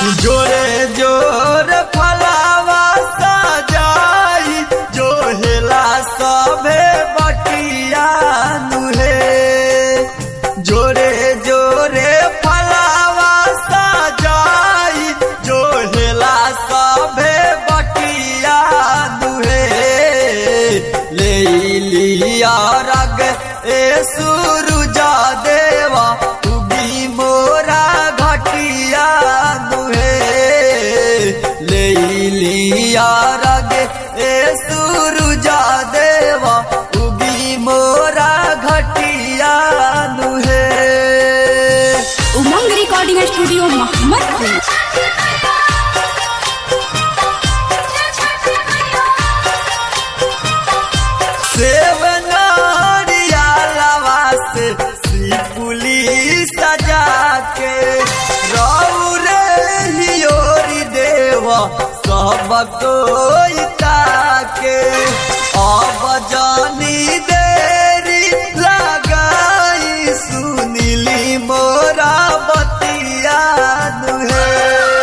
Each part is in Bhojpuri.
जोरे जोर फलावा सजाई जो हेला सभे बटिया नुहे जोरे जोरे फलावा सजाई जो हेला सभे बटिया नुहे ले लिया रग ए सुरुजा देवा उगी मोरा घटिया दुहे ले लिया रग ए सुरुजा देवा उगी मोरा घटिया दुहे उमंग रिकॉर्डिंग स्टूडियो मोहम्मदपुर सेवनारिया लवा से सिपुली सजा के रौरे हियोरी देवा सब कोई ताके अब जानी देरी लगाई सुनीली मोरा बतिया दुहे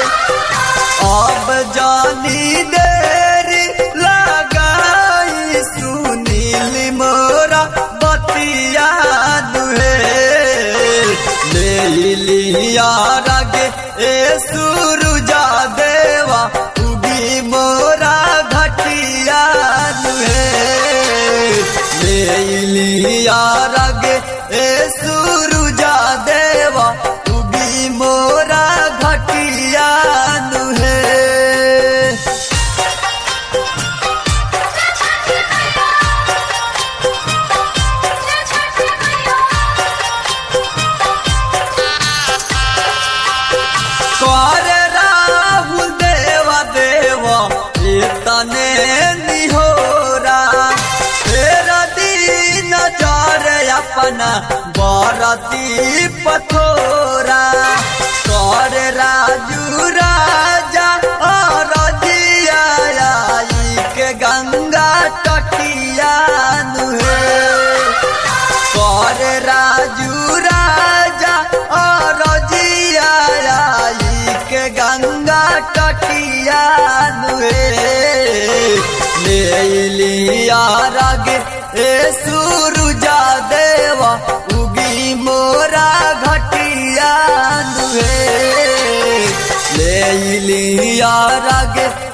अब जानी देरी लगाई सुनील मोरा बतिया दुहे ले लिया रगे ए सुरुजा देवा उगी मोरा घटिया दुहे ले लिया रगे ए सुरुजा देवा उगी मोरा घटिया दुहे कर राहुल देवा देवा तने निहोरा तेरा दीन चार अपना बारती पथोरा कर राजू राजा और जिया आई के गंगा तटिया नुहे कर राजू राजा और जिया आई के गंगा तटिया नुए ले लिया रग ए सुरुजा देवा उगी मोरा घटिया नुए ले लिया रग